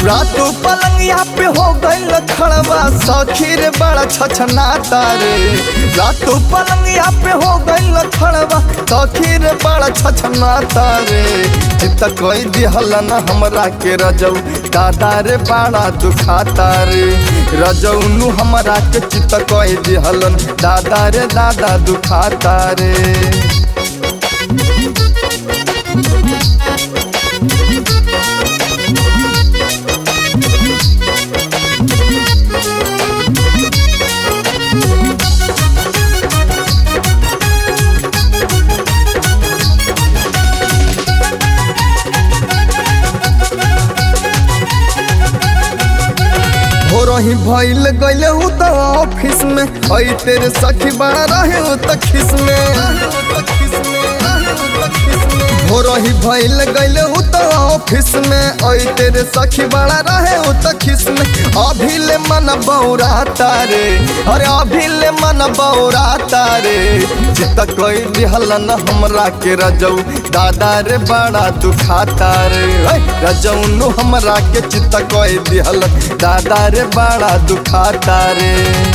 रातों पलंगिया पे हो गइल खड़वा सखी रे बड़ा छछनाता रे रातों पलंगिया पे हो गइल खड़वा सखी रे बड़ा छछनाता रे चित कोई दिहल न हमरा के रजऊ दादा रे बड़ा दुखाता रे रजऊ नु हमरा के चित कोई दिहलन दादा रे दादा दुखाता रे हो रही भइल गइले हूँ तो ऑफिस में आई तेरे सखी बड़ा रहे हूँ तो खिस में हो रही भइल गइले हूँ तो ऑफिस में आई तेरे सखी बड़ा रहे हूँ तो खिस में अभी ले मन बौराता रे अरे अभी ले मन बौराता रे चित कोई दिहल न हमरा के रजऊ दादा रे बड़ा दुखाता रे ऐ, रजऊ नु हमरा के चित कोई दिहल दादा रे बड़ा दुखाता रे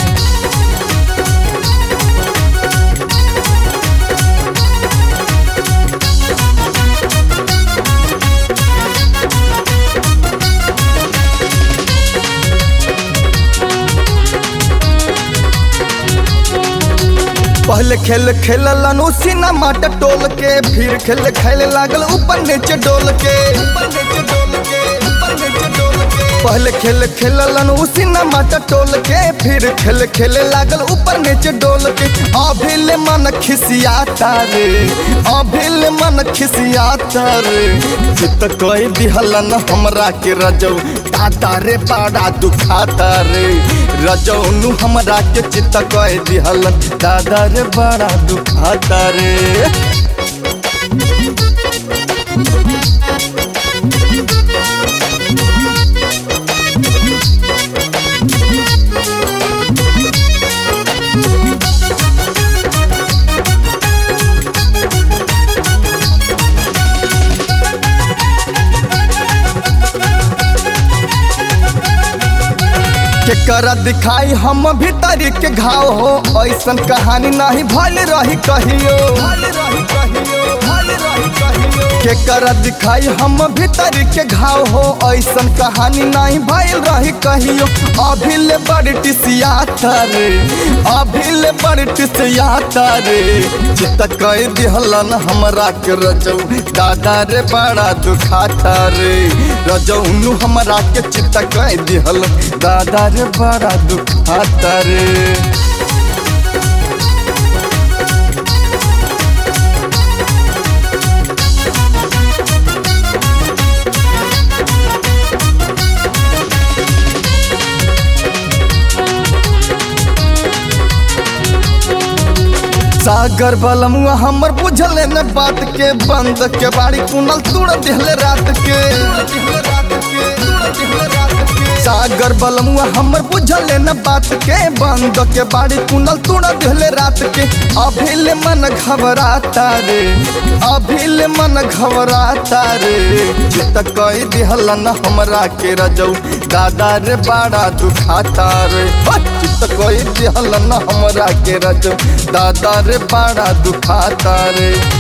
पहले खेल खेललन उसी न माट टोल के फिर खेल खेले लागल ऊपर नीचे डोल के पहले खेल खेललन उसी न माट टोल के फिर खेल खेले लागल ऊपर नीचे डोल के अभी ले मन खिसियाता रे अभी ले मन खिसियाता रे चित कोई दिहलन हमरा के रजऊ दादा रे बड़ा दुखाता रे रजऊ नु हमरा के चित कोई दिहलन दादा रे बड़ा दुखाता रे केकरा दिखाई हम भीतर के घाव हो ऐसन कहानी नहीं भल रही कहियो केकरा दिखाई हम भीतर के घाव हो ऐसन कहानी नहीं भल रही कहियो अभी ले बड़ टिसियाता रे अभी ले बड़ टिसियाता रे चित कह दिहलन हमरा के रजऊ दादा रे बड़ा दुखाता रे रजऊ नु हमरा के चित कह दिहल दादा रे बड़ा दुखाता रे सागर बलमुआ हमर बुझले न बात के बंद के बाड़ी कुनल तुड़ दिहले रात के सागर बलमुआ हमर बुझले न बात के बंद के बाड़ी कुनल तुड़ दिहले रात के अभी ले मन घबराता रे अभी ले मन घबराता रे चित कई दिहल न हमरा के रजऊ दादा रे बड़ा दुखाता रे चित कई दिहल न हमरा के रजऊ दादा रे बड़ा दुखाता रे